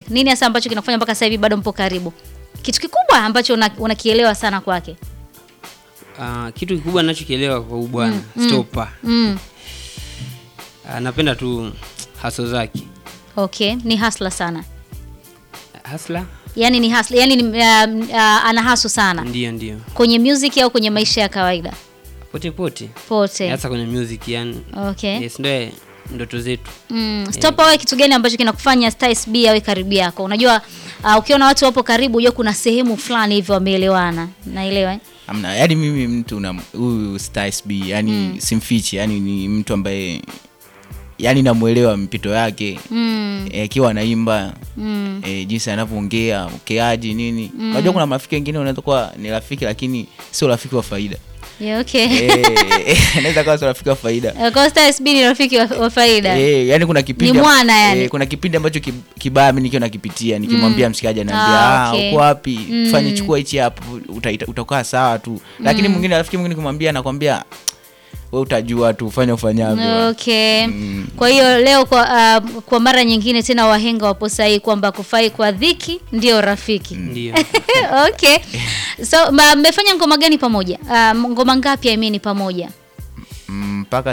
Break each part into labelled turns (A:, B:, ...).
A: Nini hasa ambacho kinakufanya mpaka sasa hivi bado mpo karibu? Kitu kikubwa ambacho una- unakielewa sana kwake.
B: Ah, kitu kikubwa ninachokielewa kwa huyu bwana Stopa.
A: Mm.
B: Ah, napenda tu haso zake.
A: Okay, ni hasla sana.
B: Hasla?
A: Yaani ni hasla, yaani ni, uh, uh, ana hasu sana.
B: Ndio ndio.
A: Kwenye music au kwenye maisha ya kawaida?
B: Pote pote.
A: Pote.
B: Hasa kwenye music yani.
A: Okay.
B: Yes, ndio ndoto zetu.
A: Mm. Stopa wewe kitu gani ambacho kinakufanya Styles B awe karibu yako? Unajua uh, ukiona watu wapo karibu, unajua kuna sehemu fulani hivyo wameelewana. Naelewa eh?
C: Amna, yani mimi mtu na huyu Styles B yani simfichi, yani ni mtu ambaye yani namuelewa mpito yake
A: Mm.
C: eh, akiwa anaimba
A: Mm.
C: eh, jinsi anavyoongea ukeaji nini. Unajua kuna marafiki wengine unaweza kuwa ni rafiki lakini sio rafiki wa faida
A: Yeah, okay.
C: eh, anaweza kuwa sio rafiki wa faida
A: Uh, Kwa Styles B ni rafiki wa, wa faida.
C: Eh, yani kuna kipindi
A: Ni mwana yani.
C: eh, kuna kipindi ambacho ki- kibaya mimi nikiwa nakipitia nikimwambia mshikaji ananiambia
A: Ah,
C: ah,
A: okay.
C: uko wapi
A: Mm.
C: fanye chukua hichi hapo uta- utakaa sawa tu lakini mwingine rafiki mwingine kumwambia anakwambia wewe utajua tu fanya ufanyavyo
A: Okay. Kwa hiyo leo kwa, uh, kwa mara nyingine tena wahenga wapo sahihi kwamba kufai kwa dhiki ndio rafiki.
B: Ndio.
A: okay. So ma- mmefanya ngoma gani pamoja? Uh, ngoma ngapi I mean pamoja?
C: Mm, mpaka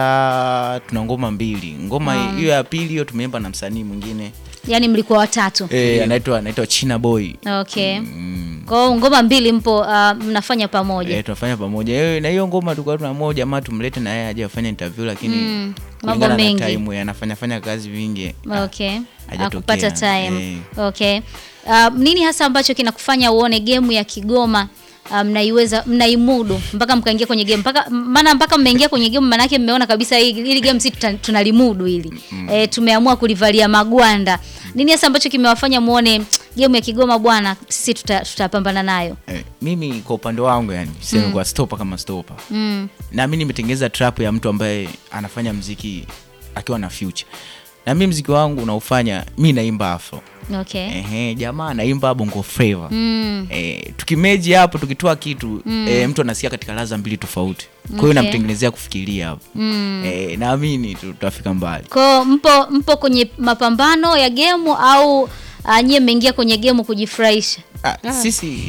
C: sasa tuna ngoma mbili ngoma hiyo ya pili hiyo tumeimba na msanii mwingine
A: Yaani mlikuwa watatu.
C: eh, anaitwa anaitwa China Boy
A: Okay.
C: mm.
A: Kwa hiyo ngoma mbili mpo uh, mnafanya pamoja.
C: Eh, tunafanya pamoja eh, na hiyo ngoma tulikuwa tunaamua jamaa tumlete na yeye aje afanye interview lakini
A: Mm, mambo
C: kulingana na
A: mengi.
C: time anafanya fanya kazi vingi
A: Okay.
C: hajatokea.
A: Akupata time.
C: Eh.
A: Okay. Uh, nini hasa ambacho kinakufanya uone game ya Kigoma uh, mnaiweza mnaimudu mpaka mkaingia kwenye game mpaka maana mpaka mmeingia kwenye game maana yake mmeona kabisa hii hili game si tuta- tunalimudu hili. Eh, tumeamua kulivalia magwanda. Nini hasa ambacho kimewafanya muone game ya Kigoma bwana sisi tuta- tutapambana nayo.
C: Eh, mimi kwa upande wangu yani sema kwa stopa kama stopa
A: Mm.
C: na mimi nimetengeneza trap ya mtu ambaye anafanya mziki akiwa na future na mimi mziki wangu unaofanya mi naimba afro
A: Okay.
C: Ehe, jamaa anaimba bongo flava
A: Mm.
C: Eh, tukimeji hapo tukitoa kitu eh, mtu anasikia katika laza mbili tofauti kwa hiyo
A: Okay.
C: namtengenezea kufikiria hapo
A: Mm.
C: eh, naamini tu- tutafika mbali
A: Kwa mpo mpo kwenye mapambano ya game au uh, nyie mmeingia kwenye game kujifurahisha?
C: ah, sisi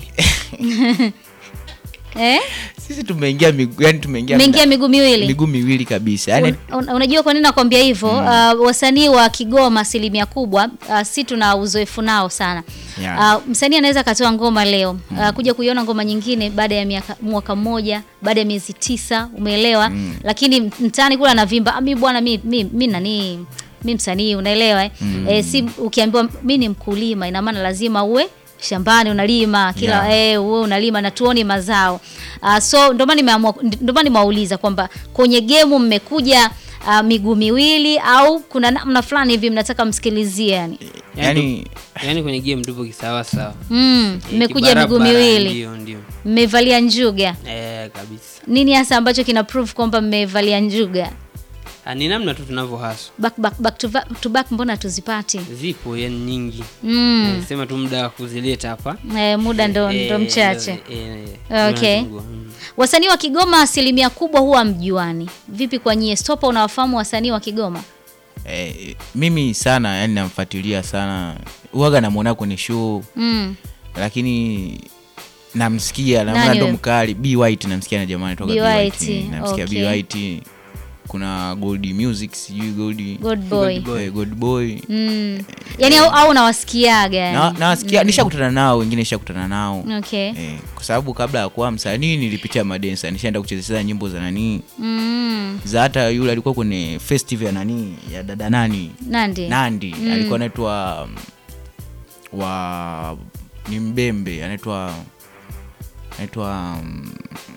A: Eh?
C: sisi tumeingia migu, yani tumeingia
A: Mmeingia miguu miwili.
C: miguu miwili kabisa yani
A: Un, un, unajua kwa nini nakwambia hivyo? Uh, wasanii wa Kigoma asilimia kubwa uh, si tuna uzoefu nao sana.
C: Yeah.
A: Uh, msanii anaweza akatoa ngoma leo uh, kuja kuiona ngoma nyingine baada ya miaka, mwaka mmoja baada ya miezi tisa, umeelewa? Lakini mtaani kule anavimba "Ah, mi bwana mi, mi, mi nani mi msanii unaelewa eh? Eh, si ukiambiwa mi ni mkulima ina maana lazima uwe shambani unalima kila
C: Yeah.
A: eh, uwe unalima na tuoni mazao uh, so ndio maana nimeamua ndio maana nimewauliza kwamba kwenye gemu mmekuja uh, miguu miwili au kuna namna fulani hivi mnataka msikilizie yani
C: yani
B: Yaani kwenye game tupo kisawa sawa.
A: mm,
B: Eh,
A: mmekuja miguu
B: kibarabara,
A: miwili
B: Ndio ndio.
A: mmevalia njuga
B: Eh, kabisa.
A: nini hasa ambacho kina prove kwamba mmevalia njuga
B: Ah, ni namna tu tunavyohaswa.
A: back, back, back to, back, to back mbona tuzipati
B: Zipo yani nyingi.
A: mm.
B: Eh, Sema tu muda wa kuzileta hapa.
A: eh, muda ndo,
B: Eh,
A: ndo mchache
B: eh, eh,
A: Okay.
B: tunazungua. Mm.
A: wasanii wa Kigoma asilimia kubwa huwa mjuani vipi kwa nyie stopa unawafahamu wasanii wa Kigoma
C: eh, mimi sana yani namfuatilia sana uwaga namwona kwenye show
A: mm.
C: lakini namsikia
A: Nani
C: namwona ndo
A: huyo?
C: mkali b white namsikia na jamani toka
A: B.
C: B.
A: White,
C: White. namsikia
A: okay.
C: b white kuna gold music sijui gold
A: good boy
C: eh, gold boy
A: mm. yani au, au nawasikiaga yani.
C: na nawasikia nishakutana nao wengine nishakutana nao
A: okay
C: eh, kwa sababu kabla ya kuwa msanii nilipitia madensa nishaenda kuchezea nyimbo za nanii
A: mm.
C: za hata yule alikuwa kwenye festival ya nanii ya dada nani
A: nandi
C: nandi alikuwa anaitwa um, wa ni mbembe anaitwa anaitwa um,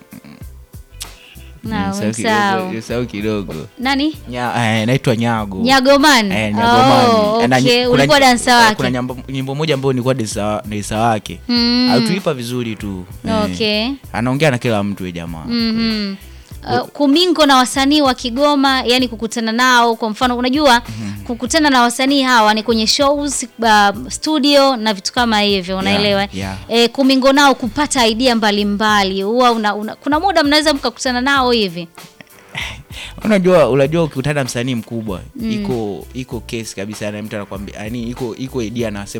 A: Na,
C: nimesahau
A: umsahau.
C: kidogo- nimesahau kidogo
A: nani
C: Nya- eh, anaitwa nyago
A: nyagoman
C: Eh, Nyagomani.
A: oh,
C: Ana-
A: okay.
C: kuna-
A: ulikuwa dansa
C: eh,
A: wake
C: kuna nyimbo, nyimbo moja ambayo nilikuwa dansa dansa wake
A: Mm.
C: alitulipa vizuri tu eh.
A: okay
C: anaongea na kila mtu ye jamaa
A: Mhm. Uh, kumingo na wasanii wa Kigoma, yani kukutana nao, kwa mfano unajua kukutana na wasanii hawa ni kwenye shows uh, studio na vitu kama hivyo, unaelewa
C: yeah.
A: Eh, kumingo nao kupata idea mbalimbali huwa una, una, kuna muda mnaweza mkakutana nao hivi
C: unajua unajua ukikutana na msanii mkubwa iko iko kesi kabisa na mtu anakwambia yani iko iko idea anasema